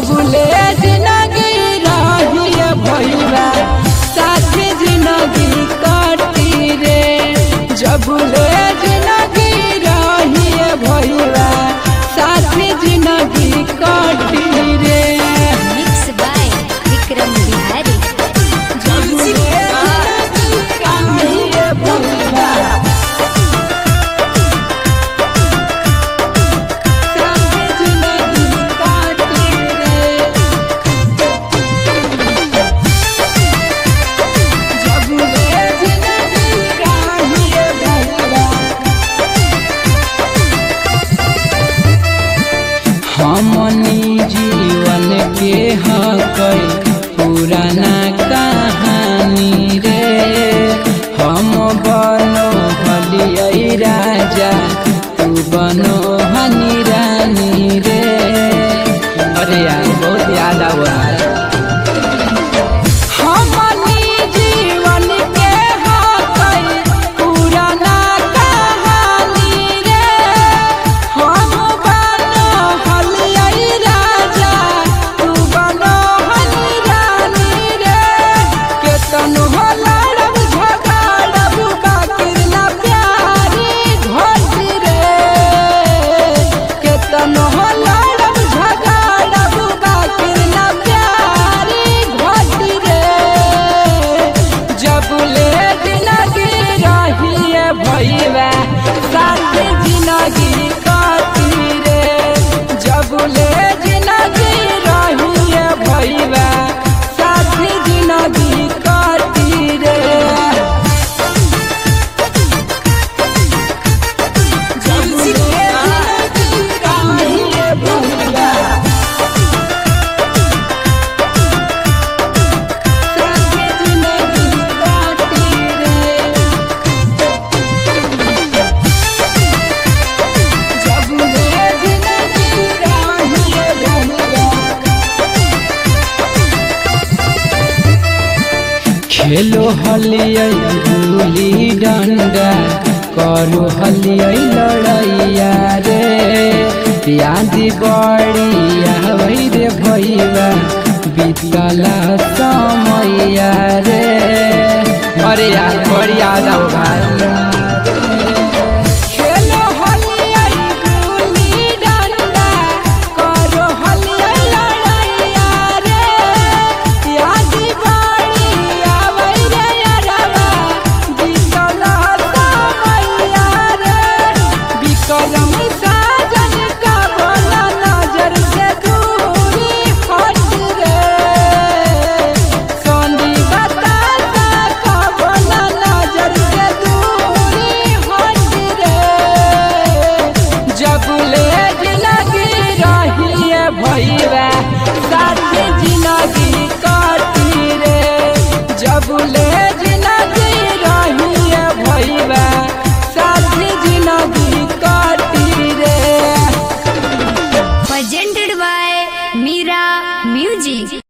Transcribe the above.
जबले जिंदगी रही भैया साथी जिंदगी कटी रे जबले जिंदगी रही भैया साथी जिंदगी कटी रे मिक्स बाय विक्रम बिहारी जबले जिंदगी रही भैया साथी जिंदगी कटी रे जबले जिंदगी रही भैया हमनी जीवन के हक पुराना कहानी रे हम बनो हलियै राजा तू बनो हनी रानी रे अरे यार बहुत याद आव हमनी जीवन के हक पुराना कहानी रे हम बनो हलियै राजा तू बनो हनी रानी रे केतनो हो लड़ब झगड़ब बाकिर ना प्यारी घोटी रे केतनो हो लड़ब झगड़ब बाकिर ना प्यारी घोटी रे जब ले जिंदगी रहिए भैया साथ जिंदगी काटी रे जब ले जिंदगी रहिए भैया साथ जिंदगी काटी रे जब ले जिंदगी रहिए भैया साथ जिंदगी काटी रे जब ले जिंदगी रहिए भैया खेलो हलियै गुली डंडा करू हलियै लड़ैया रे याद बड़ी आबै रे भैया बीतला समैया रे अरे यार बड़ी याद आओ भाई खेलो हलियै गुली डंडा करो हलियै लड़ैया रे याद बड़ी आबै रे यारवा बीतला समैया रे विक्रम साजन का भला नजर से दूरी हट रे सोनी बतासा का भला नजर से दूरी हट रे जब ले जिंदगी रहिए भैया साथ जिंदगी काटी रे जब ले जिंदगी रहिए